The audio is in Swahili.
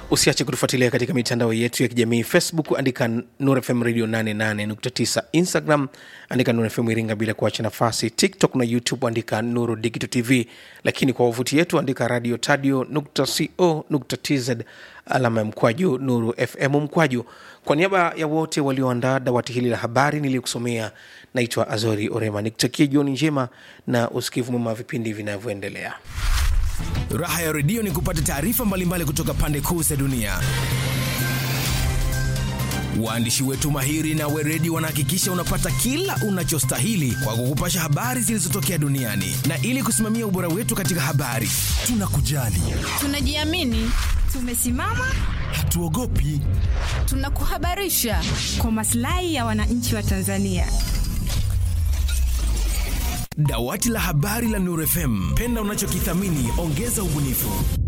usiache kutufuatilia katika mitandao yetu ya kijamii facebook andika nur fm radio 88.9 instagram andika nur fm iringa bila kuacha nafasi tiktok na youtube andika nuru digital tv lakini kwa wavuti yetu andika radio tadio co tz alama ya mkwaju nuru fm mkwaju kwa niaba ya wote walioandaa dawati hili la habari niliyokusomea naitwa azori orema nikutakie jioni njema na usikivu mwema wa vipindi vinavyoendelea Raha ya redio ni kupata taarifa mbalimbali kutoka pande kuu za dunia. Waandishi wetu mahiri na weredi wanahakikisha unapata kila unachostahili kwa kukupasha habari zilizotokea duniani, na ili kusimamia ubora wetu katika habari, tunakujali, Tunajiamini, tumesimama, hatuogopi. tunakuhabarisha. kwa maslahi ya wananchi wa Tanzania. Dawati la habari la Nuru FM, penda unachokithamini, ongeza ubunifu.